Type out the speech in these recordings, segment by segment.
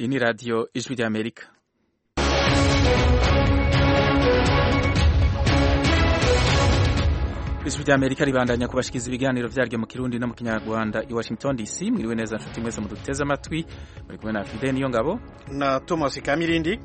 ni radiyo ijwi ry'amerika ijwi ry'amerika ribandanya kubashikiriza ibiganiro vyaryo mu kirundi no mu kinyarwanda i washington dc mwiriwe neza nshuti mwese muduteze amatwi muri kumwe na fide niyo ngabo na thomas kamirindi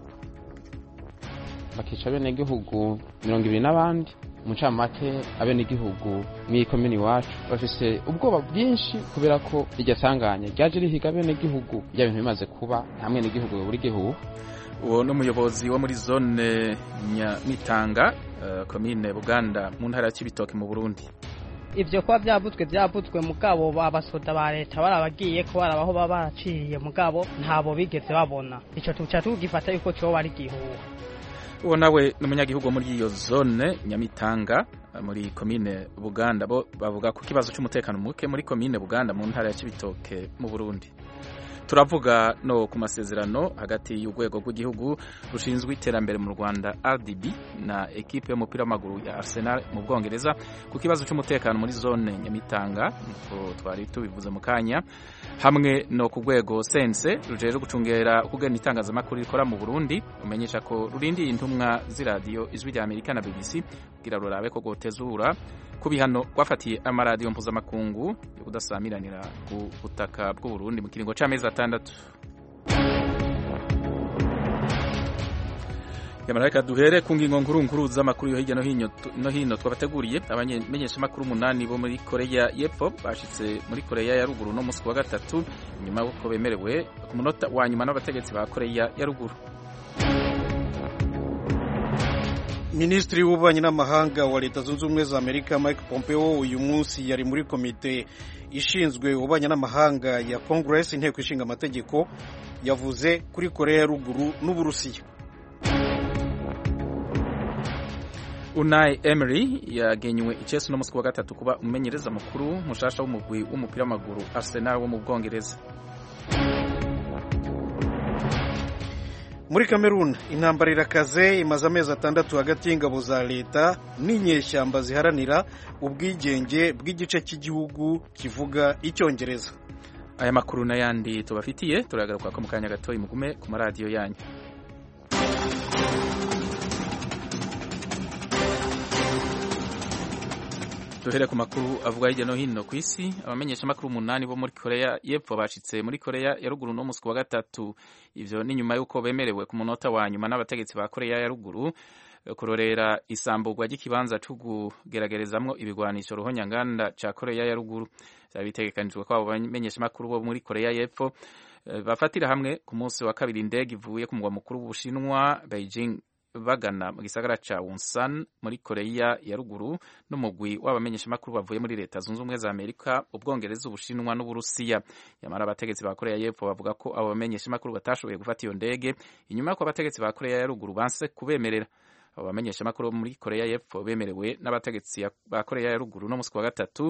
bakica abenegihugu mirongo ibiri n'abandi umucamake abenegihugu mw'ikomini iwacu bafise ubwoba bwinshi kubera ko iryo sanganya ryaje rihiga abenegihugu rya bintu bimaze kuba nta mwenegihugu buri gihugu uwo ni umuyobozi wo muri zone nyamitanga uh, komine buganda mu ntara ya cibitoke mu burundi ivyo kuba vyabutswe vyabutswe mugabo abasoda ba leta barabagiye ko barabaho baba baraciriye mugabo ntabo bigeze babona ico tuca tugifata yuko coba ari gihuha uwo nawe ni umunyagihugu wo muri iyo zone nyamitanga muri komine buganda bo bavuga ku kibazo cy'umutekano muke muri komine buganda mu ntara ya cibitoke mu burundi turavuga no ku masezerano hagati y'urwego rw'igihugu rushinzwe iterambere mu rwanda rdb na ekipe y'umupira w'amaguru ya arsenal mu bwongereza ku kibazo cy'umutekano muri zone nyamitanga nkuko twari tubivuze mu kanya hamwe no ku rwego sense rujejwe gucungera ukugena itangazamakuru rikora mu burundi rumenyesha ko rurindiye intumwa z'iradiyo ijwi rya amerika na bbc kugira rurabe ko rwotezura ku bihano rwafatiye amaradiyo mpuzamakungu yo kudasamiranira ku butaka bw'uburundi mu kiringo c'amezi atandatu reka duhere ku ngingo nkuru nkuru z'amakuru yo hirya no hino twabateguriye abamenyeshamakuru umunani bo muri koreya y'epfo bashitse muri koreya ya ruguru no musi wa gatatu nyuma y'uko bemerewe ku munota wa nyuma n'abategetsi ba koreya ya ruguru minisitiri w'ububanyi n'amahanga wa leta zunze ubumwe za amerika mike pompeo uyu munsi yari muri komite ishinzwe ububanyi n'amahanga ya congress inteko ishinga amategeko yavuze kuri koreya ya ruguru n'uburusiya Unai Emery yagenywe icesi no musi wa gatatu kuba umumenyereza mukuru mushasha w'umugwi w'umupira w'amaguru Arsenal wo mu Bwongereza muri Cameroon intambara irakaze imaze amezi atandatu hagati y'ingabo za leta n'inyeshyamba ziharanira ubwigenge bw'igice cy'igihugu kivuga icyongereza aya makuru n'ayandi tubafitiye turagaruka ko mu kanya gatoya mugume ku maradiyo yanyu duhere ku makuru avuga hirya no hino ku isi abamenyeshamakuru umunani bo muri koreya y'epfo bashitse muri koreya ya ruguru no musi wa gatatu ivyo ni nyuma y'uko bemerewe ku munota wa nyuma n'abategetsi ba koreya ya ruguru kurorera isamburwa ry'ikibanza co kugeragerezamwo ibigwanisho ruhonyanganda ca koreya ya ruguru vyari bitegekanijwe ko abo bamenyeshamakuru bo muri koreya y'epfo bafatira hamwe ku munsi wa kabiri indege ivuye ku mugwa mukuru w'ubushinwa beijing bagana mu gisagara ca Wonsan muri Korea ya ruguru n'umugwi w'abamenyeshamakuru bavuye muri leta zunze ubumwe za Amerika ubwongereza ubushinwa n'uburusiya nyamara abategetsi ba Korea y'epfo bavuga ko abo bamenyeshamakuru batashoboye gufata iyo ndege inyuma y'uko abategetsi ba Korea ya ruguru banse kubemerera abo bamenyeshamakuru muri Korea y'epfo bemerewe n'abategetsi ba Korea ya ruguru no musi wa gatatu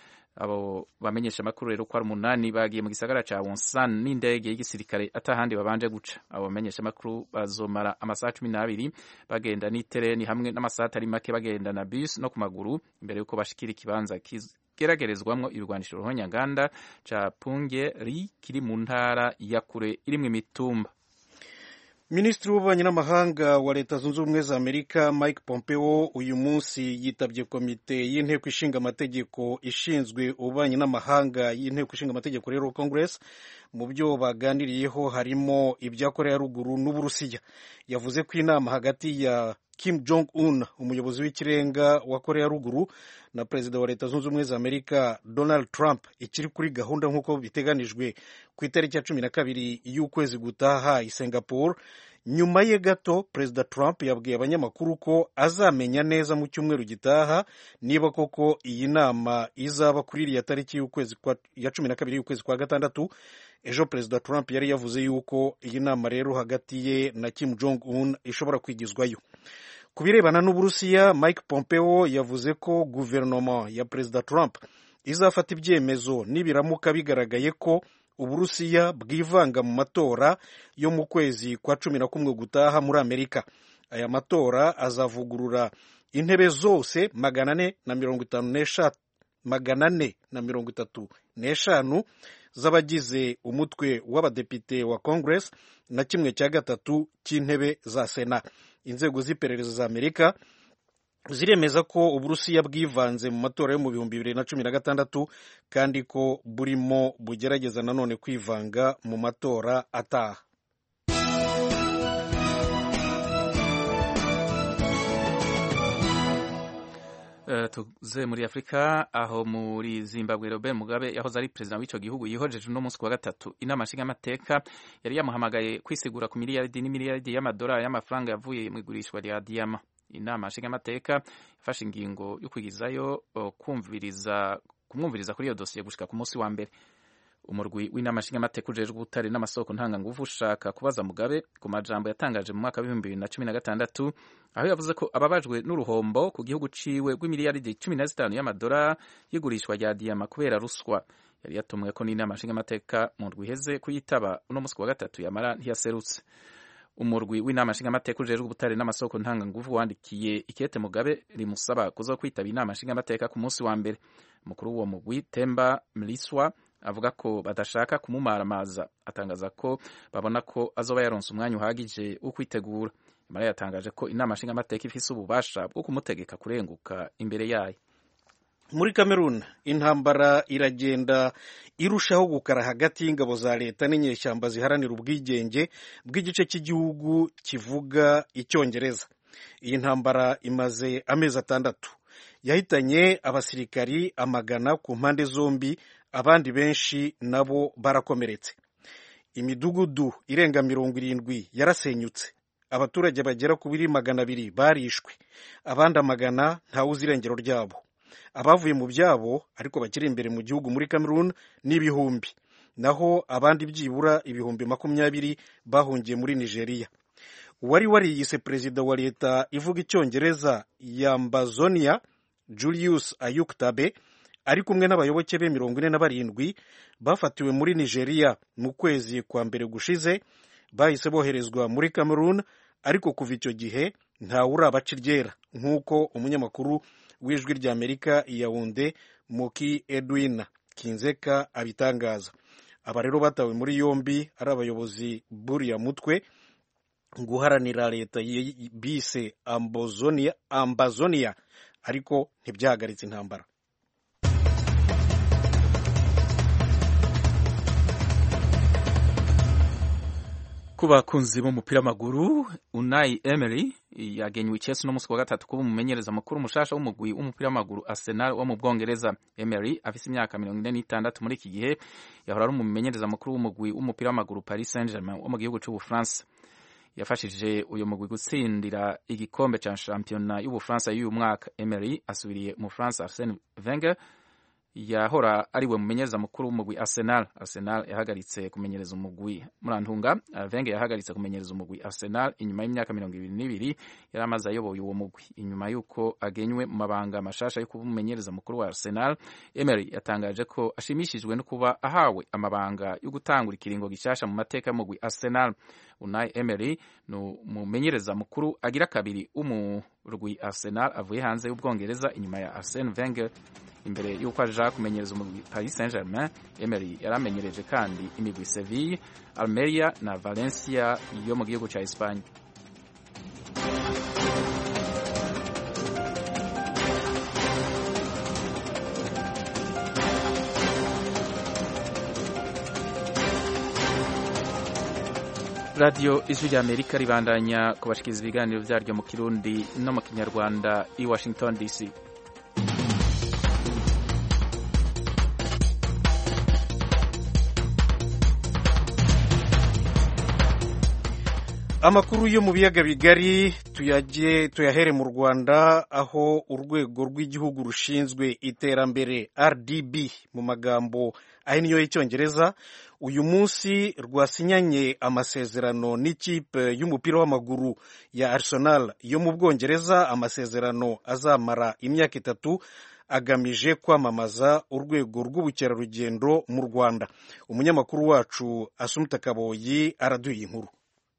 abo bamenyesha amakuru rero ko ari umunani bagiye mu gisagara ca Wonsan n'indege y'igisirikare atahandi babanje guca abo bamenyesha amakuru bazomara amasaha cumi n'abiri bagenda n'itereni hamwe n'amasaha atari make bagenda na bus no ku maguru imbere y'uko bashikira ikibanza kigeragerezwamwo ibigwanisho ruhonyanganda ca Pungeri kiri mu ntara ya kure irimwo imitumba minisitiri w'ububanyi n'amahanga wa leta zunze ubumwe za amerika mike pompeo uyu munsi yitabye komite y'inteko ishinga amategeko ishinzwe ububanyi n'amahanga y'inteko ishinga amategeko rero congress mu byo baganiriyeho harimo ibya korea ruguru n'uburusiya yavuze ko inama hagati ya kim jong un umuyobozi w'ikirenga wa korea ruguru na perezida wa leta zunze ubumwe za amerika donald trump ikiri kuri gahunda nk'uko biteganijwe ku itariki ya cumi na kabiri y'ukwezi gutaha i singapore nyuma ye gato perezida trump yabwiye abanyamakuru ko azamenya neza mu cyumweru gitaha niba koko iyi nama izaba kuri iriya tariki y'ukwezi ya cumi na kabiri y'ukwezi kwa gatandatu ejo perezida trump yari yavuze yuko iyi nama rero hagati ye na kim jong un ishobora kwigizwayo ku birebana n'uburusiya mike pompeo yavuze ko guverinoma ya perezida trump izafata ibyemezo nibiramuka bigaragaye ko uburusiya bwivanga mu matora yo mu kwezi kwa cumi na kumwe gutaha muri amerika aya matora azavugurura intebe zose magana ane na mirongo itanu n'eshatu magana ane na mirongo itatu n'eshanu z'abagize umutwe w'abadepite wa congress na kimwe cya gatatu cy'intebe za sena inzego z'iperereza za amerika ziremeza ko uburusiya bwivanze mu matora yo mu bihumbi bibiri na cumi na gatandatu kandi ko burimo bugerageza nanone kwivanga mu matora ataha Uh, tuze muri afurika aho muri zimbabwe robert mugabe yahoze ari perezida w'icyo gihugu yihojeje uno munsi wa gatatu inama nshingamateka yari yamuhamagaye kwisigura ku miliyaridi n'imiliyaridi y'amadolari y'amafaranga yavuye mu igurishwa rya diyama inama nshingamateka yafashe ingingo yo kwigizayo kumviriza kumwumviriza kuri iyo dosiye gushika ku munsi wa mbere umurwi w'inama nshingamateka ujejwe ubutare n'amasoko ntanganguvu ushaka kubaza mugabe ku majambo yatangaje mu mwaka w'ibihumbi bibiri na cumi na gatandatu aho yavuze ko ababajwe n'uruhombo ku gihugu ciwe rw'imiliyaridi cumi na zitanu y'amadolari y'igurishwa rya diyama kubera ruswa yari yatumwe ko n'inama nshingamateka mu ndwi iheze kuyitaba uno munsi wa gatatu yamara ntiyaserutse umurwi w'inama nshingamateka ujejwe ubutare n'amasoko ntanganguvu wandikiye ikete mugabe rimusaba kuza kwitaba inama nshingamateka ku munsi wa mbere umukuru w'uwo mugwi temba mliswa avuga ko badashaka kumumaramaza atangaza ko babona ko azoba yaronse umwanya uhagije wo kwitegura imara yatangaje ko inama nshingamateka ifise ububasha bwo kumutegeka kurenguka imbere yayo muri cameroon intambara iragenda irushaho gukara hagati y'ingabo za leta n'inyeshyamba ziharanira ubwigenge bw'igice cy'igihugu kivuga icyongereza iyi ntambara imaze amezi atandatu yahitanye abasirikari amagana ku mpande zombi abandi benshi nabo barakomeretse imidugudu irenga mirongo irindwi yarasenyutse abaturage bagera ku biri magana abiri barishwe abandi amagana ntawuzi irengero ryabo abavuye mu byabo ariko bakiri imbere mu gihugu muri cameroon n'ibihumbi naho abandi byibura ibihumbi makumyabiri bahungiye muri nigeria uwari wariyise perezida wa leta ivuga icyongereza yambazonia julius ayuktabe ari kumwe n'abayoboke be mirongo ine na barindwi bafatiwe muri nigeria mu kwezi kwa mbere gushize bahise boherezwa muri cameroon ariko kuva icyo gihe ntawe urabaca iryera nk'uko umunyamakuru w'ijwi ry'amerika yawunde muki edwin kinzeka abitangaza aba rero batawe muri yombi ari abayobozi buriya mutwe guharanira leta bise ambazonia, ambazonia ariko ntibyahagaritse intambara ku bakunzi b'umupira w'amaguru Unai Emery yagenywe Chelsea no munsi wa gatatu kuba umumenyereza mukuru mushasha w'umugwi w'umupira w'amaguru Arsenal wo mu Bwongereza Emery afise imyaka mirongo ine n'itandatu muri iki gihe yahora ari umumenyereza mukuru w'umugwi w'umupira w'amaguru Paris Saint-Germain wo mu gihugu c'Ubufaransa yafashije uyu mugwi gutsindira igikombe ca shampiyona y'Ubufaransa y'uyu mwaka Emery asubiriye umufaransa Arsene Wenger yahora ariwe mumenyereza mukuru w'umugwi Arsenal. Arsenal yahagaritse kumenyereza umugwi Murantunga. Wenger yahagaritse kumenyereza umugwi Arsenal inyuma y'imyaka mirongo ibiri n'ibiri yari amaze ayoboye uwo mugwi. Inyuma y'uko agenywe mu mabanga mashasha yo kuba umumenyereza mukuru wa Arsenal, Emery yatangaje ko ashimishijwe no kuba ahawe amabanga yo gutangura ikiringo gishasha mu mateka y'umugwi Arsenal. Unai Emery ni umumenyereza mukuru agira kabiri w'umurwi Arsenal avuye hanze y'Ubwongereza inyuma ya Arsene Wenger imbere y'uko aja kumenyereza umugwi Paris Saint-Germain Emery yaramenyereje kandi imigwi Seville, Almeria na Valencia yo mu gihugu ca Espagne. radiyo ijwi rya amerika ribandanya kubashikiriza ibiganiro vyaryo mu kirundi no mu kinyarwanda i washington dc amakuru yo mu biyaga bigari tuyajye tuyahere mu rwanda aho urwego rw'igihugu rushinzwe iterambere rdb mu magambo ahinnye y'icyongereza uyu munsi rwasinyanye amasezerano n'ikipe y'umupira w'amaguru ya arsenal yo mu bwongereza amasezerano azamara imyaka itatu agamije kwamamaza urwego rw'ubukerarugendo mu rwanda umunyamakuru wacu asumuta kaboyi araduye inkuru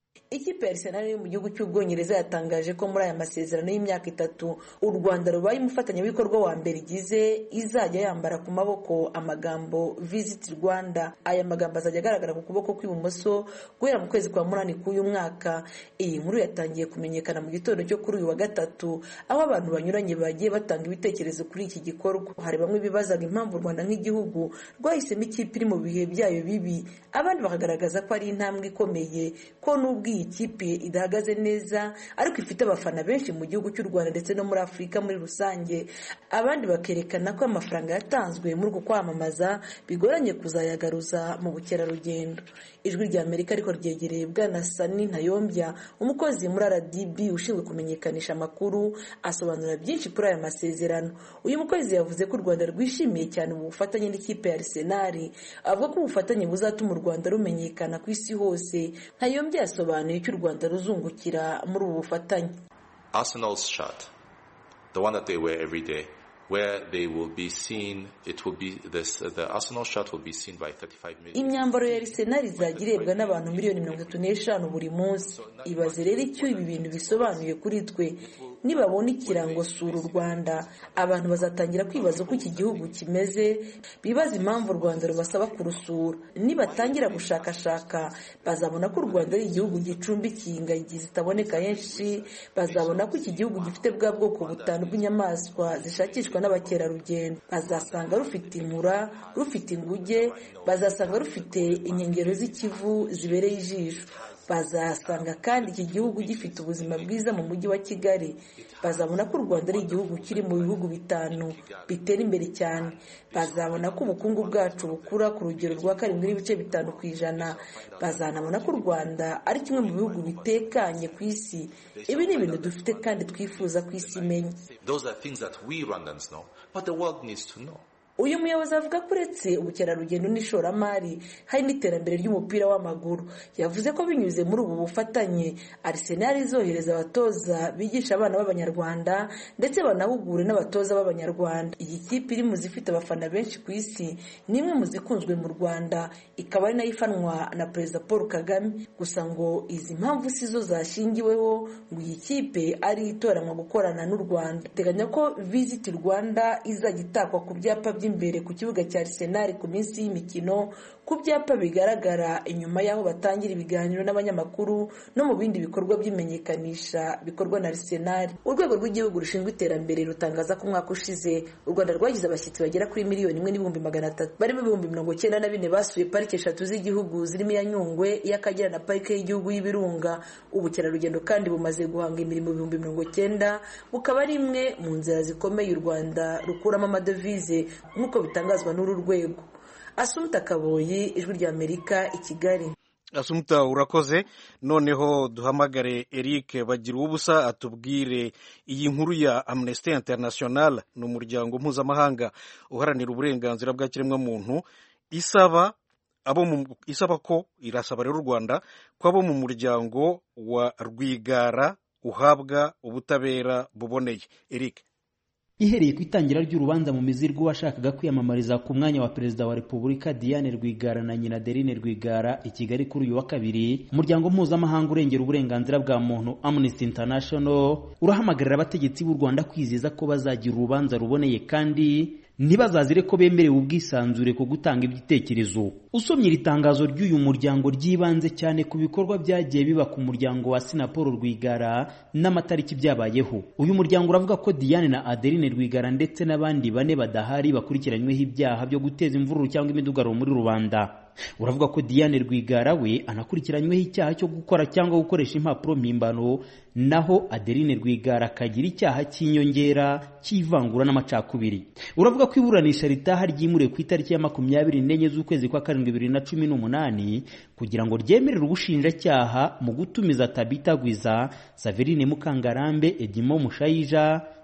ikipe ya Arsenal yo mu gihugu cy'ubwongereza yatangaje ko muri aya masezerano y'imyaka itatu u rwanda rubaye umufatanyabikorwa wa mbere igize izajya yambara ku maboko amagambo visit rwanda aya magambo azajya agaragara ku kuboko kw'ibumoso guhera mu kwezi kwa munani k'uyu mwaka iyi nkuru yatangiye kumenyekana mu gitondo cyo kuri uyu wa gatatu aho abantu banyuranye bagiye batanga ibitekerezo kuri iki gikorwa hari bamwe bibazaga impamvu u rwanda nk'igihugu rwahisemo ikipe iri mu bihe byayo bibi abandi bakagaragaza ko ari intambwe ikomeye ko n'ubwo iyi kipe idahagaze neza ariko ifite abafana benshi mu gihugu cy'u rwanda ndetse no muri afurika muri rusange abandi bakerekana ko amafaranga yatanzwe muri uku kwamamaza bigoranye kuzayagaruza mu bukerarugendo ijwi rya amerika ariko ryegereye bwana sani ntayombya umukozi muri rdb ushinzwe kumenyekanisha amakuru asobanura byinshi kuri aya masezerano uyu mukozi yavuze ko u rwanda rwishimiye cyane ubu bufatanye n'ikipe ya arsenal avuga ko ubufatanye buzatuma u rwanda rumenyekana ku isi hose ntayombya yasobanuye icyo u rwanda ruzungukira muri ubu bufatanye Arsenal's shirt, the one that they wear every day, where they will be seen, it will be this, the Arsenal shirt will be seen by 35 million. imyambaro ya Arsenal izajya irebwa n'abantu miliyoni mirongo itatu n'eshanu buri munsi ibaze rero icyo ibi bintu bisobanuye kuri twe nibabona ikirango sura u rwanda abantu bazatangira kwibaza uko iki gihugu kimeze bibaza impamvu u rwanda rubasaba kurusura nibatangira gushakashaka bazabona ko u rwanda ari igihugu gicumbikiye ingagi zitaboneka henshi bazabona ko iki gihugu gifite bwa bwoko butanu bw'inyamaswa zishakishwa n'abakerarugendo bazasanga rufite inkura rufite inguge bazasanga rufite inkengero z'ikivu zibereye ijisho bazasanga kandi iki gihugu gifite ubuzima bwiza mu mujyi wa kigali bazabona ko u rwanda ari igihugu kiri mu bihugu bitanu bitera imbere cyane bazabona ko ubukungu bwacu bukura ku rugero rwa karindwi n'ibice bitanu ku ijana bazanabona ko u rwanda ari kimwe mu bihugu bitekanye ku isi ibi ni ibintu dufite kandi twifuza ku isi imenya Those are things that we Rwandans know, but the world needs to know. uyu muyobozi avuga ko uretse ubukerarugendo n'ishoramari hari n'iterambere ry'umupira w'amaguru yavuze ko binyuze muri ubu bufatanye Arsenal izohereza abatoza bigisha abana b'abanyarwanda ndetse banahugure n'abatoza b'abanyarwanda iyi kipe iri mu zifite abafana benshi ku isi ni imwe mu zikunzwe mu rwanda ikaba ari nayo ifanwa na perezida paul kagame gusa ngo izi mpamvu si zo zashingiweho ngo iyi kipe ari itoranwa gukorana n'u rwanda teganya ko visit rwanda izajya itakwa ku byapa by'i imbere ku kibuga cya Arsenal ku minsi y'imikino ku byapa bigaragara inyuma y'aho batangira ibiganiro n'abanyamakuru no mu bindi bikorwa by'imenyekanisha bikorwa na Arsenal urwego rw'igihugu rushinzwe iterambere rutangaza ko umwaka ushize u Rwanda rwagize abashyitsi bagera kuri miliyoni imwe n'ibihumbi magana atatu barimo ibihumbi mirongo cyenda na bine basuye parike eshatu z'igihugu zirimo iya Nyungwe iy'Akagera na parike y'igihugu y'Ibirunga ubukerarugendo kandi bumaze guhanga imirimo ibihumbi mirongo cyenda bukaba ari imwe mu nzira zikomeye u Rwanda rukuramo amadovize nk'uko bitangazwa n'uru rwego asumuta kaboyi ijwi rya amerika i kigali asumuta urakoze noneho duhamagare eric bagira ubusa atubwire iyi nkuru ya amnesty international ni umuryango mpuzamahanga uharanira uburenganzira bwa kiremwamuntu isaba abo isaba ko irasaba rero u rwanda ko abo mu muryango wa rwigara uhabwa ubutabera buboneye eric ihereye ku itangira ry'urubanza mu mizirwa washakaga kwiyamamariza ku mwanya wa perezida wa repubulika diane rwigara na nyina derine rwigara i kigali kuri uyu wa kabiri umuryango mpuzamahanga urengera uburenganzira bwa muntu amnesty international urahamagarira abategetsi b'u rwanda kwizeza ko bazagira urubanza ruboneye kandi ntibazazire ko bemerewe ubwisanzure ku gutanga ibitekerezo usomye iri tangazo ry'uyu muryango ryibanze cyane ku bikorwa byagiye biba ku muryango wa sinapolo rwigara n'amatariki byabayeho uyu muryango uravuga ko diane na adeline rwigara ndetse n'abandi bane badahari bakurikiranyweho ibyaha byo guteza imvururu cyangwa imidugararo muri rubanda uravuga ko diane rwigara we anakurikiranyweho icyaha cyo gukora cyangwa gukoresha impapuro mpimbano naho adeline rwigara akagira icyaha cy'inyongera cy'ivangura n'amacakubiri uravuga ko iburanisha ritaha ryimuriwe ku itariki ya makumyabiri n'enye z'ukwezi kwa karindwi bibiri na cumi n'umunani kugira ngo ryemerere ubushinjacyaha mu gutumiza tabita gwiza saverine mukangarambe edimo mushayija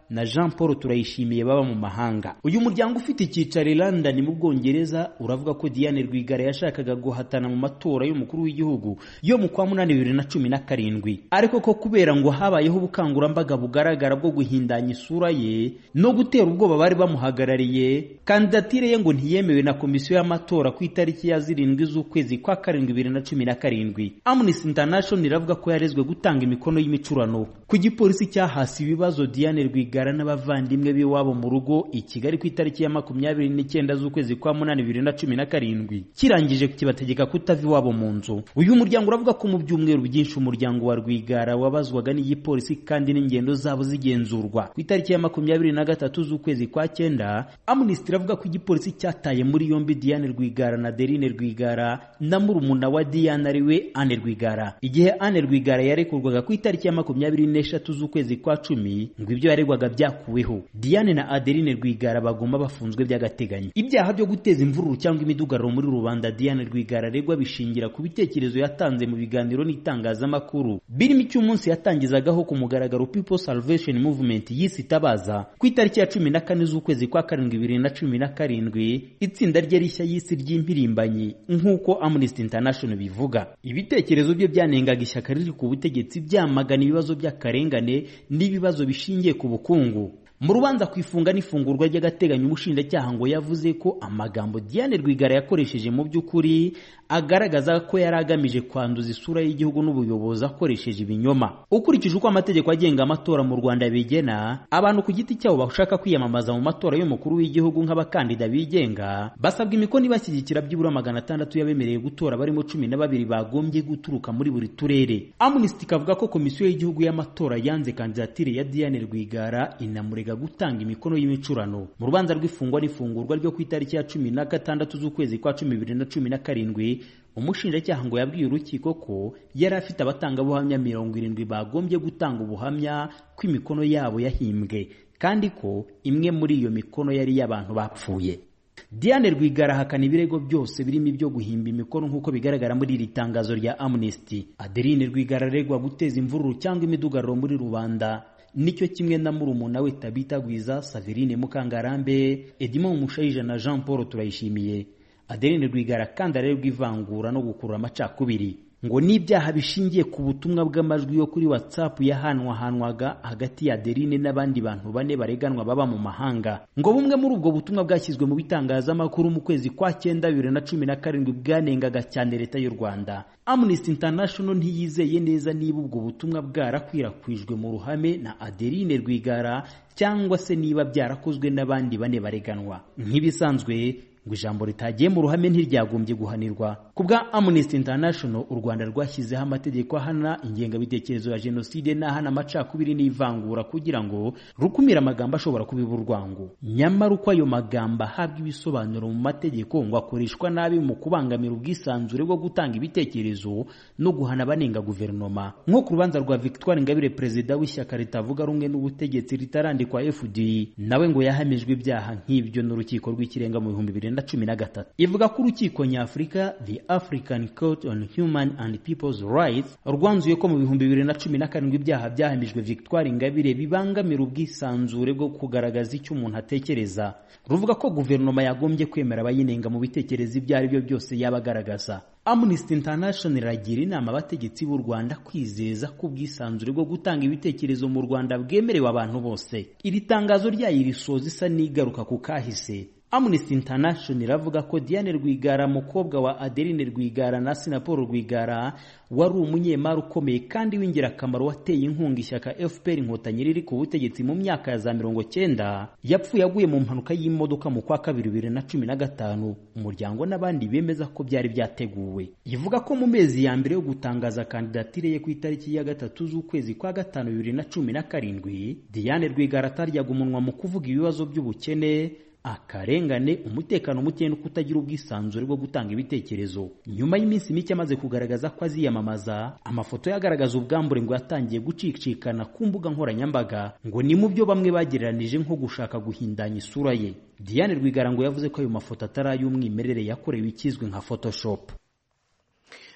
na jean paul turayishimiye baba mu mahanga uyu muryango ufite icyicaro i london mu bwongereza uravuga ko diane rwigara yashakaga guhatana mu matora y'umukuru w'igihugu yo mu kwa munani bibiri na cumi na karindwi ariko ko kubera ngo habayeho ubukangurambaga bugaragara bwo guhindanya isura ye no gutera ubwoba bari bamuhagarariye kandidatire ye ngo ntiyemewe na komisiyo y'amatora ku itariki ya zirindwi z'ukwezi kwa karindwi bibiri na cumi na karindwi amnesty international iravuga ko yarezwe gutanga imikono y'imicurano ku gipolisi cyahasi ibibazo diane rwigara n'abavandimwe b'iwabo mu rugo i kigali ku itariki ya makumyabiri n'icyenda z'ukwezi kwa munani bibiri na cumi na karindwi kirangije kibategeka kutava iwabo mu nzu uyu muryango uravuga ko mu byumweru byinshi umuryango wa rwigara wabazwaga n'igipolisi kandi n'ingendo zabo zigenzurwa ku itariki ya makumyabiri na gatatu z'ukwezi kwa cyenda amnesty iravuga ko igipolisi cyataye muri yombi diane rwigara na derine rwigara na murumuna wa diane ariwe ane rwigara igihe ane rwigara yarekurwaga ku itariki ya makumyabiri n'eshatu z'ukwezi kwa cumi ngo ibyo yaregwaga byakuweho diane na adeline rwigara baguma bafunzwe by'agateganyo ibyaha byo guteza imvururu cyangwa imidugararo muri rubanda diane rwigara aregwa bishingira ku bitekerezo yatanze mu biganiro n'itangazamakuru birimo icy'umunsi yatangizagaho ku mugaragaro people salvation movement yise itabaza ku itariki ya cumi na kane z'ukwezi kwa karindwi bibiri na cumi na karindwi itsinda rye rishya y'isi ry'impirimbanyi nk'uko amnesty international bivuga ibitekerezo bye byanengaga ishyaka riri ku butegetsi byamagana ibibazo by'akarengane n'ibibazo bishingiye ku bukungu mu rubanza ku ifunga n'ifungurwa ry'agateganyo umushinjacyaha ngo yavuze ko amagambo diane rwigara yakoresheje mu by'ukuri agaragaza ko yari agamije kwanduza isura y'igihugu n'ubuyobozi akoresheje ibinyoma ukurikije uko amategeko agenga amatora mu rwanda bigena abantu ku giti cyabo bashaka kwiyamamaza mu matora y'umukuru w'igihugu nk'abakandida bigenga basabwa imikono ibashyigikira byibura magana atandatu y'abemereye gutora barimo cumi na babiri bagombye guturuka muri buri turere amnesty ikavuga ko komisiyo y'igihugu y'amatora yanze kandidatire ya diane rwigara inamurega gutanga imikono y'imicurano mu rubanza rw'ifungwa n'ifungurwa ryo ku itariki ya cumi na gatandatu z'ukwezi kwa cumi bibiri na cumi na karindwi umushinjacyaha ngo yabwiye urukiko ko yari afite abatangabuhamya mirongo irindwi bagombye gutanga ubuhamya ko imikono yabo yahimbwe kandi ko imwe muri iyo mikono yari iy'abantu bapfuye diane rwigara ahakana ibirego byose birimo ibyo guhimba imikono nk'uko bigaragara muri iri tangazo rya amnesty adeline rwigara aregwa guteza imvururu cyangwa imidugararo muri rubanda nicyo kimwe na murumuna we tabita gwiza saverine mukangarambe edimond mushayija na jean paul turayishimiye adeline rwigara kandi arerwa ivangura no gukurura amacakubiri ngo n'ibyaha bishingiye ku butumwa bw'amajwi yo kuri whatsapp yahanwahanwaga hagati ya adeline n'abandi bantu bane bareganwa baba mu mahanga ngo bumwe muri ubwo butumwa bwashyizwe mu bitangazamakuru mu kwezi kwa cyenda bibiri na cumi na karindwi bwanengaga cyane leta y'u rwanda amnesty international ntiyizeye neza niba ubwo butumwa bwarakwirakwijwe mu ruhame na adeline rwigara cyangwa se niba byarakozwe n'abandi bane bareganwa nk'ibisanzwe ngo ijambo ritagiye mu ruhame ntiryagombye guhanirwa ku bwa amnesty international u rwanda rwashyizeho amategeko ahana ingengabitekerezo ya jenoside n'ahana amacakubiri n'ivangura kugira ngo rukumire amagambo ashobora kubiba urwango nyamara uko ayo magambo ahabwa ibisobanuro mu mategeko ngo akoreshwa nabi mu kubangamira ubwisanzure bwo gutanga ibitekerezo no guhana abanenga guverinoma nko ku rubanza rwa victoire ingabire perezida w'ishyaka ritavuga rumwe n'ubutegetsi ritarandikwa fdi nawe ngo yahamijwe ibyaha nk'ibyo n'urukiko rw'ikirenga mu bihumbi bibiri na cumi na gatatu ivuga ko urukiko nyafurika the african court on human and people's rights rwanzuye ko mu bihumbi bibiri na cumi na karindwi ibyaha byahamijwe victoire ingabire bibangamira ubwisanzure bwo kugaragaza icyo umuntu atekereza ruvuga ko guverinoma yagombye kwemera abayinenga mu bitekerezo ibyo ari byo byose yaba agaragaza amnesty international iragira inama abategetsi b'u rwanda kwizeza ko ubwisanzure bwo gutanga ibitekerezo mu rwanda bwemerewe abantu bose iri tangazo ryayo risoza isa n'igaruka ku kahise amnesty international iravuga ko diane rwigara mukobwa wa adeline rwigara na sinapolo rwigara wari umunyemari ukomeye kandi w'ingirakamaro wateye inkunga ishyaka fpr inkotanyi riri ku butegetsi mu myaka ya za mirongo cyenda yapfuye aguye mu mpanuka y'imodoka mu kwa kabiri bibiri na cumi na gatanu umuryango n'abandi bemeza ko byari byateguwe ivuga ko mu mezi ya mbere yo gutangaza kandidatire ye ku itariki ya gatatu z'ukwezi kwa gatanu bibiri na cumi na karindwi diane rwigara ataryaga umunwa mu kuvuga ibibazo by'ubukene akarengane umutekano muke no kutagira ubwisanzure bwo gutanga ibitekerezo nyuma y'iminsi mike amaze kugaragaza ko aziyamamaza amafoto yagaragaza ubwambure ngo yatangiye gucicikana ku mbuga nkoranyambaga ngo ni mu byo bamwe bagereranije nko gushaka guhindanya isura ye diane rwigara ngo yavuze ko ayo mafoto atari ay'umwimerere yakorewe ikizwi nka photoshop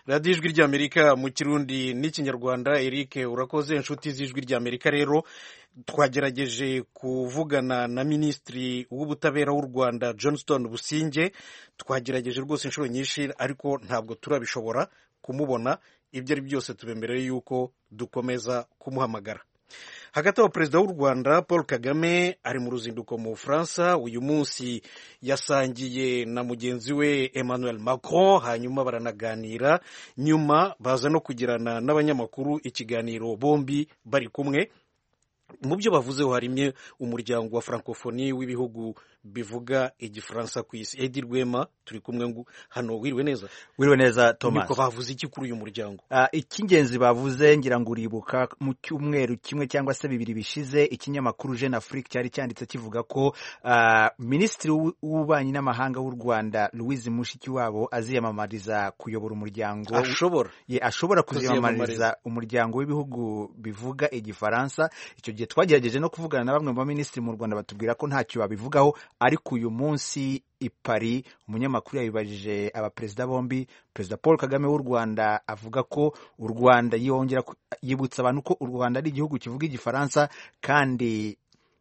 radiyo ijwi ry'amerika mu kirundi n'ikinyarwanda eric urakoze inshuti z'ijwi ry'amerika rero twagerageje kuvugana na minisitiri w'ubutabera w'u rwanda johnston businge twagerageje rwose inshuro nyinshi ariko ntabwo turabishobora kumubona ibyo ari byose tubemereye yuko dukomeza kumuhamagara hagati aho perezida w'u rwanda paul kagame ari mu ruzinduko mu bufaransa uyu munsi yasangiye na mugenzi we emmanuel macron hanyuma baranaganira nyuma baza no kugirana n'abanyamakuru ikiganiro bombi bari kumwe mu byo bavuzeho harimo umuryango wa francophonie w'ibihugu bivuga igifaransa ku isi edi rwema turi kumwe ngo hano wiriwe neza wiriwe neza thomas niko bavuze iki kuri uyu muryango uh, icy'ingenzi bavuze ngira ngo uribuka mu cyumweru kimwe cyangwa se bibiri bishize ikinyamakuru jeune afrique cyari cyanditse kivuga ko uh, minisitiri w'ububanyi n'amahanga w'u rwanda louise mushikiwabo aziyamamariza kuyobora umuryango ashobora ye ashobora kuziyamamariza umuryango w'ibihugu bivuga igifaransa icyo gihe twagerageje no kuvugana na bamwe mu baminisitiri mu rwanda batubwira ko ntacyo babivugaho ariko uyu munsi i Paris umunyamakuru yabibajije abaperezida bombi perezida paul kagame w'u rwanda avuga ko u rwanda yongera yibutsa abantu ko u rwanda ari igihugu kivuga igifaransa kandi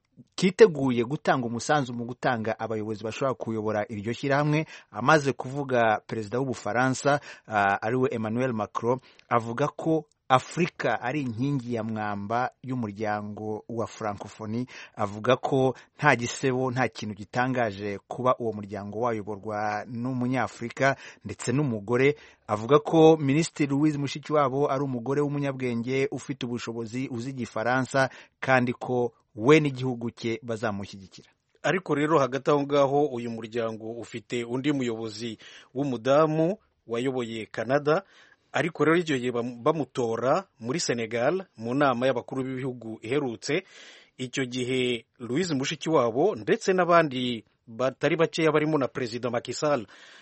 kiteguye gutanga umusanzu mu gutanga abayobozi bashobora kuyobora iryo shyirahamwe amaze kuvuga perezida w'ubufaransa uh, ariwe emmanuel macron avuga ko afurika ari inkingi ya mwamba y'umuryango wa francophonie avuga ko nta gisebo nta kintu gitangaje kuba uwo muryango wayoborwa n'umunyafurika ndetse n'umugore avuga ko minisitiri louise mushikiwabo ari umugore w'umunyabwenge ufite ubushobozi uzi igifaransa kandi ko we n'igihugu cye bazamushyigikira ariko rero hagati aho ngaho uyu muryango ufite undi muyobozi w'umudamu wayoboye canada ariko rero icyo gihe bamutora muri senegal mu nama y'abakuru b'ibihugu iherutse icyo gihe louise mushikiwabo ndetse n'abandi batari bakeya barimo na perezida Macky Sall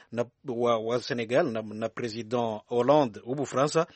wa, wa senegal na, na perezida hollande w'ubufaransa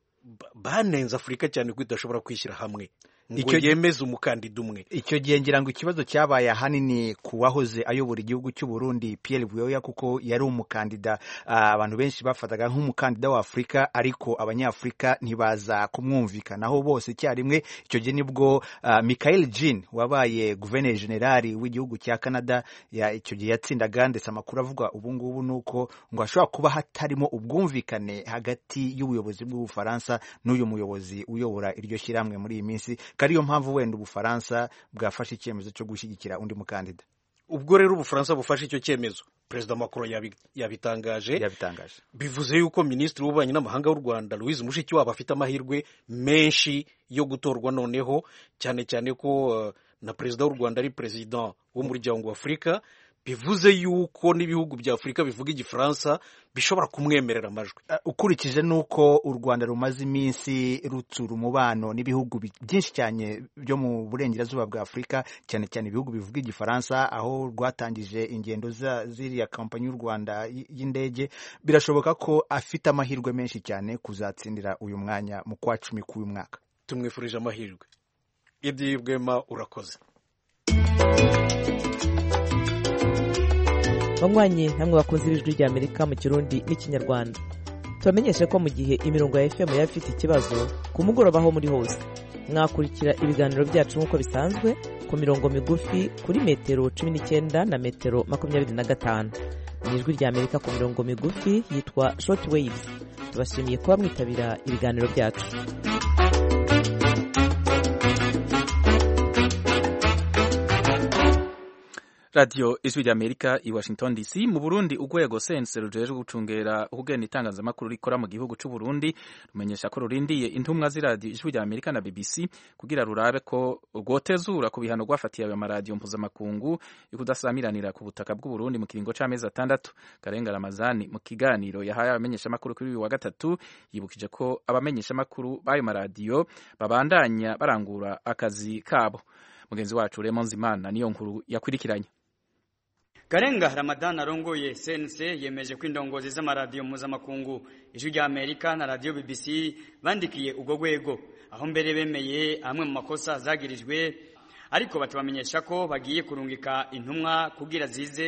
banenze afurika cyane ko idashobora kwishyira hamwe ngo yemeze umukandida umwe icyo gihe ngira ngo ikibazo cyabaye ahanini ku wahoze ayobora igihugu cy'u Burundi Pierre Buyoya kuko yari umukandida abantu benshi bafataga nk'umukandida wa Afurika ariko abanyafurika ntibaza kumwumvikanaho bose icyarimwe icyo gihe nibwo uh, Michael Jean wabaye guverineri generali w'igihugu cya Canada ya icyo gihe yatsindaga ndetse amakuru avuga ubu ngubu nuko ngo hashobora kuba hatarimo ubwumvikane hagati y'ubuyobozi bw'ubufaransa n'uyu muyobozi uyobora iryo shyirahamwe muri iyi minsi ariyo mpamvu wenda ubufaransa bwafashe icyemezo cyo gushyigikira undi mukandida ubwo rero ubufaransa bufashe icyo cyemezo perezida macron yabitangaje yabitangaje bivuze yuko minisitiri w'ububanyi n'amahanga w'u rwanda louise mushikiwabo afite amahirwe menshi yo gutorwa noneho cyane cyane ko uh, na perezida w'u rwanda ari perezida w'umuryango wa afurika bivuze yuko n'ibihugu bya afurika bivuga igifaransa bishobora kumwemerera amajwi ukurikije n'uko u rwanda rumaze iminsi rutsura umubano n'ibihugu byinshi cyane byo mu burengerazuba bwa afurika cyane cyane ibihugu bivuga igifaransa aho rwatangije ingendo ziriya kampanyi y'u rwanda y'indege birashoboka ko afite amahirwe menshi cyane kuzatsindira uyu mwanya mu kwa cumi k'uyu mwaka tumwifurije amahirwe idi bwema urakoze banywanyi namwe bakunze ibijwi rya amerika mu kirundi n'ikinyarwanda tubamenyeshe ko mu gihe imirongo ya fm yaba ifite ikibazo ku mugoroba aho muri hose mwakurikira ibiganiro byacu nk'uko bisanzwe ku mirongo migufi kuri metero cumi n'icyenda na metero makumyabiri na gatanu mu ijwi rya amerika ku mirongo migufi yitwa short waves tubashimiye kuba mwitabira ibiganiro byacu radiyo ijwi rya amerika i washington dc mu burundi urwego sense rujejwe gucungera ukugena itangazamakuru rikora mu gihugu cy'u burundi rumenyesha ko rurindiye intumwa z'iradiyo ijwi rya amerika na bbc kugira rurabe ko rwotezura ku bihano rwafatiye ayo maradiyo mpuzamakungu yo kudasamiranira ku butaka bw'u burundi mu kiringo cy'amezi atandatu karenga ramazani mu kiganiro yahaye abamenyeshamakuru kuri uyu wa gatatu yibukije ko abamenyeshamakuru b'ayo maradiyo babandanya barangura akazi kabo mugenzi wacu Raymond Zimana niyo nkuru yakurikiranye Karenga Ramadan arongoye CNC yemeje ko indongozi z'amaradiyo mpuzamakungu ijwi rya Amerika na radio BBC bandikiye ubwo rwego aho mbere bemeye amwe mu makosa zagirijwe ariko batubamenyesha ko bagiye kurungika intumwa kugira zize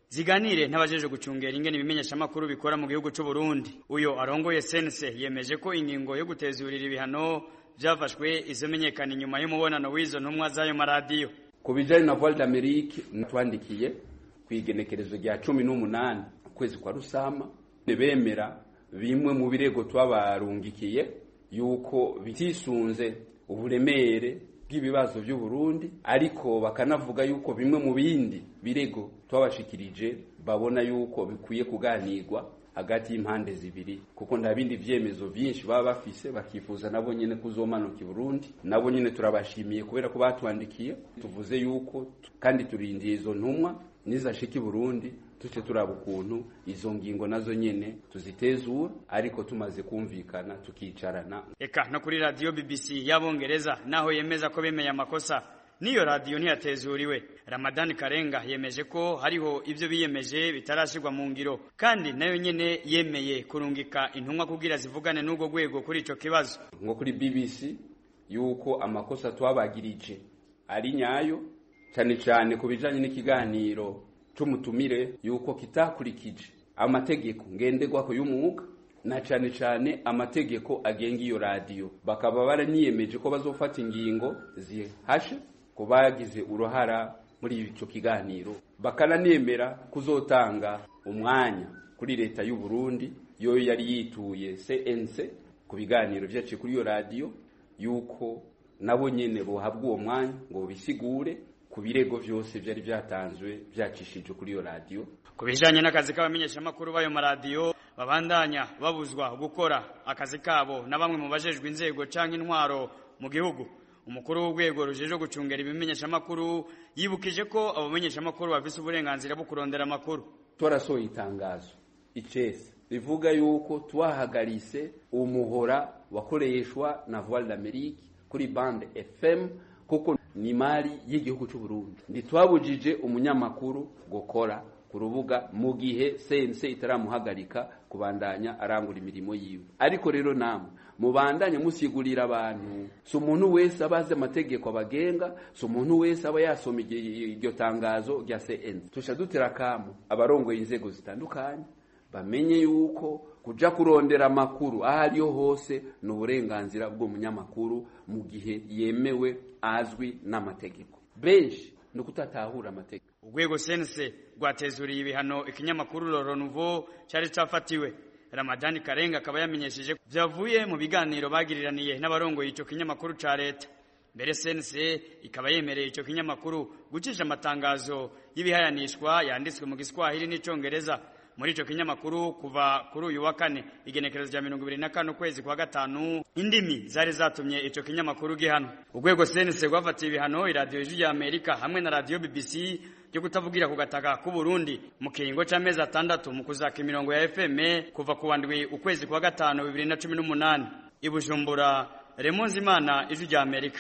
ziganire n'abajeje gucungera ingene ibimenyeshamakuru bikora mu gihugu c'u Burundi uyo arongoye sense yemeje ko ingingo yo gutezurira ibihano vyafashwe izomenyekana inyuma y'umubonano w'izo ntumwa z'ayo maradiyo ku bijanye na voile d'amerique natwandikiye kw'igenekerezo rya cumi n'umunani ukwezi kwa rusama bemera bimwe mu birego twabarungikiye yuko bitisunze uburemere bw'ibibazo by'u Burundi ariko bakanavuga yuko bimwe mu bindi birego twabashikirije babona yuko bikwiye kuganirwa hagati y'impande zibiri kuko nta bindi vyemezo vyinshi baba bafise bakifuza nabo nyene kuzomanuka i Burundi nabo nyene turabashimiye kubera ko batwandikiye tuvuze yuko kandi turindiye izo ntumwa nizashika i Burundi tuce turaba ukuntu izo ngingo nazo nyene tuzitezura ariko tumaze kumvikana tukicarana eka no kuri radio BBC y'abongereza naho yemeza ko bemeye amakosa niyo radio ntiyatezuriwe Ramadan Karenga yemeje ko hariho ivyo biyemeje bitarashirwa mu ngiro kandi nayo nyene yemeye kurungika intumwa kugira zivugane n'ubwo rwego kuri ico kibazo nko kuri BBC yuko amakosa twabagirije ari nyayo cyane cyane ku bijanye n'ikiganiro c'umutumire yuko kitakurikije amategeko ngenderwako y'umwuga na cyane cyane amategeko agenga iyo radiyo bakaba baraniyemeje ko bazofata ingingo zihashe ku bagize uruhara muri ico kiganiro bakananemera kuzotanga umwanya kuri leta y'u Burundi yo yari yituye CNC ku biganiro vyaciye kuri iyo radiyo yuko nabo nyene bohabwa uwo mwanya ngo bisigure ku birego vyose vyari vyatanzwe vyacishije kuri iyo radiyo ku bijanye n'akazi k'abamenyeshamakuru b'ayo maradiyo babandanya babuzwa gukora akazi kabo na bamwe mu bajejwe inzego canke intwaro mu gihugu umukuru w'urwego rujejwe gucungera ibimenyeshamakuru yibukije ko abo bamenyeshamakuru bafise uburenganzira bwo kurondera amakuru twarasohoye itangazo icese rivuga yuko twahagarise umuhora wakoreshwa na Voix d'Amérique kuri bande FM kuko ni mali y'igihugu cy'u Burundi ntitwabujije umunyamakuru gukora ku rubuga mu gihe sense itaramuhagarika kubandanya arangura imirimo yiwe ariko rero namwe mubandanye musigurira abantu si umuntu wese aba azi amategeko abagenga si umuntu wese aba yasoma iryo tangazo rya CN tusha dutera akamu abarongoye inzego zitandukanye bamenye yuko kuja kurondera amakuru aho ariyo hose ni uburenganzira bw'umunyamakuru mu gihe yemewe azwi n'amategeko benshi ni ukutatahura amategeko urwego sense rwatezuriye ibihano ikinyamakuru Loro Nouveau cyari cafatiwe Ramadani Karenga akaba yamenyesheje vyavuye mu biganiro bagiriraniye n'abarongoye ico kinyamakuru ca leta mbere sense ikaba yemereye ico kinyamakuru gucisha amatangazo y'ibihayanishwa yanditswe mu Giswahili n'icongereza muri ico kinyamakuru kuva kuri uyu wa kane igenekerezo rya mirongo ibiri na kane ukwezi kwa gatanu indimi zari zatumye ico kinyamakuru gihano urwego sense rwafatiye ibihano iradiyo ijwi rya amerika hamwe na radiyo bbc ryo kutavugira ku gataka k'u Burundi mu kiringo c'amezi atandatu mu kuzaka imirongo ya FM kuva ku wandwi ukwezi kwa gatanu bibiri na cumi n'umunani i Bujumbura Remonzi Imana ijwi rya Amerika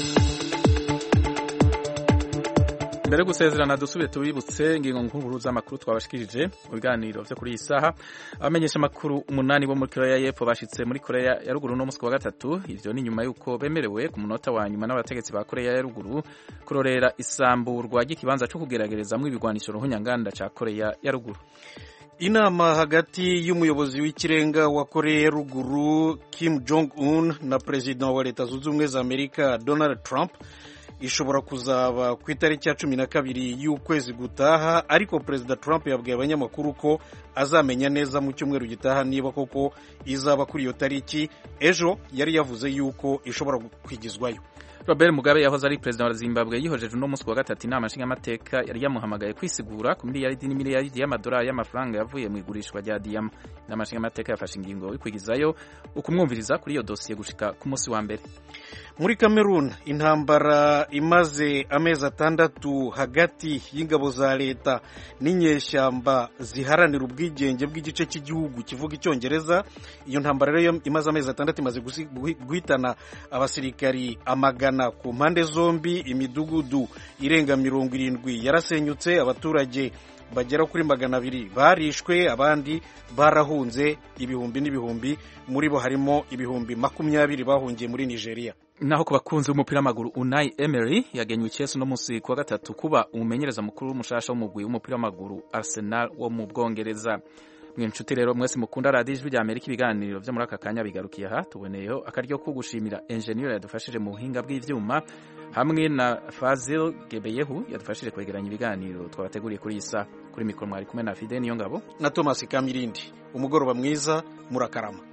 mbere yo gusezerana dusubire tubibutse ingingo nkuru z'amakuru twabashikirije mu biganiro vyo kuri iyi saha abamenyesha amakuru umunani bo muri korea y'epfo bashitse muri korea ya ruguru no musi wa gatatu ivyo ni nyuma y'uko bemerewe ku munota wa nyuma n'abategetsi ba korea ya ruguru kurorera isamburwa ry'ikibanza co kugeragerezamwo ibigwanisho ruhunyanganda ca korea ya ruguru inama hagati y'umuyobozi w'ikirenga wa korea ya ruguru kim jong un na perezida wa leta zunze ubumwe za amerika donald trump ishobora kuzaba ku itariki ya cumi na kabiri y'ukwezi gutaha ariko perezida trump yabwiye abanyamakuru ko azamenya neza mu cyumweru gitaha niba koko izaba kuri iyo tariki ejo yari yavuze yuko ishobora kwigizwayo Robert Mugabe yahoze ari perezida wa Zimbabwe yihojeje uno munsi wa gatatu inama nshingamateka yari yamuhamagaye kwisigura ku miliyaridi n'imiliyaridi y'amadolari y'amafaranga yavuye mu igurishwa rya diyama inama nshingamateka yafashe ingingo yo kwigizayo ukumwumviriza kuri iyo dosiye gushika ku munsi wa mbere muri Cameroon intambara imaze amezi atandatu hagati y'ingabo za leta n'inyeshyamba ziharanira ubwigenge bw'igice cy'igihugu kivuga icyongereza iyo ntambara rero imaze amezi atandatu imaze guhitana abasirikari amagana ku mpande zombi imidugudu irenga mirongo irindwi yarasenyutse abaturage bagera kuri magana abiri barishwe abandi barahunze ibihumbi n'ibihumbi muri bo harimo ibihumbi makumyabiri bahungiye muri nigeria naho ku bakunzi b'umupira w'amaguru Unai Emery yagenywe Chelsea no musi kuwa gatatu kuba umumenyereza mukuru w'umushasha w'umugwi w'umupira w'amaguru Arsenal wo mu Bwongereza mwe nshuti rero mwese mukunda radiyo ijwi rya Amerika ibiganiro byo muri aka kanya bigarukiye aha tuboneyeho akaryo ko gushimira engineer yadufashije mu buhinga bw'ivyuma hamwe na Fazil Gebeyehu yadufashije kwegeranya ibiganiro twabateguriye kuri isa kuri mikoro mwari kumwe na Fide niyo ngabo na Thomas Kamirindi umugoroba mwiza murakarama